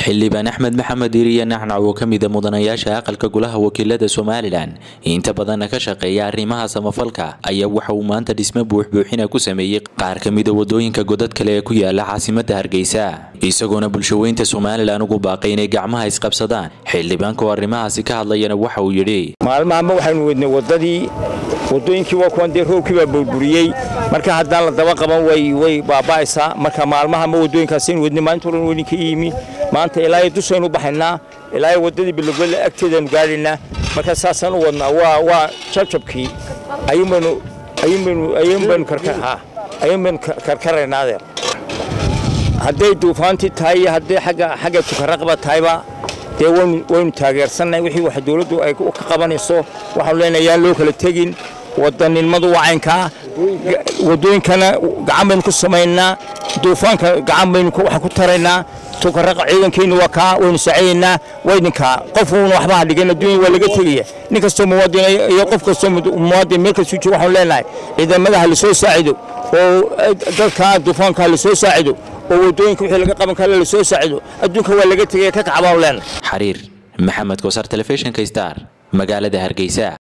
xildhibaan axmed maxamed iriya nacnac oo ka mida mudanayaasha aqalka golaha wakiilada somalilan inta badanna ka shaqeeya arrimaha samafalka ayaa waxa uu maanta dhisme buuxbuuxina ku sameeyey qaar ka mida wadooyinka godad kale ee ku yaala caasimada hargeysa isagoona bulshaweynta somalilan ugu baaqay inay gacmaha isqabsadaan xildhibaanka oo arrimahaasi ka hadlayana waxa uu yidhi maalmahanba waxaynu weydnay wadadii wadooyinkii waa kuwan dee roobkii baa burburiyey marka haddaan la daba qaban way way baaba'aysaa marka maalmahanba wadooyinkaasaynu weydnay maalinta horan weydinka iyimi maanta ilaa iyo dushaynu baxaynaa ilaa iyo wadadii bilogole agteedaynu gaadhaynaa marka saasaan u wadnaa waa waa jabjabkii ayuunbaynu ayuunbaynu ayuunbaynu karkarahaa ayuunbaynu karkaraynaadee hadday duufaantii tahay iyo hadday xagga xagga tukaraqba tahayba dee waynu waynu taageersannahay wixii wax dawladdu ay ka qabanayso waxaanu leenahay yaan loo kala tegin wadaninimadu waa caynkaa wadooyinkana gacan baynu ku samaynaa duufaanka gacan baynu wax ku taraynaa tukaraqa ciidankeennu waa kaa waynu saacidaynaa waydinkaa qofuuna waxba ha dhigan adduunya waa laga tegaya nin kastoo muwaadin iyo qof kastoo muwaadin meel kastuu joogo waxaanu leenahay ciidamada ha lasoo saacido oo dadka duufaanka ha lasoo saacido oo wadooyinka wixii laga qaban kara lasoo saacido adduunka waa laga tegaya ka kacabaanu leenahay xariir maxamed koosar telefishinka star magaalada hargeysa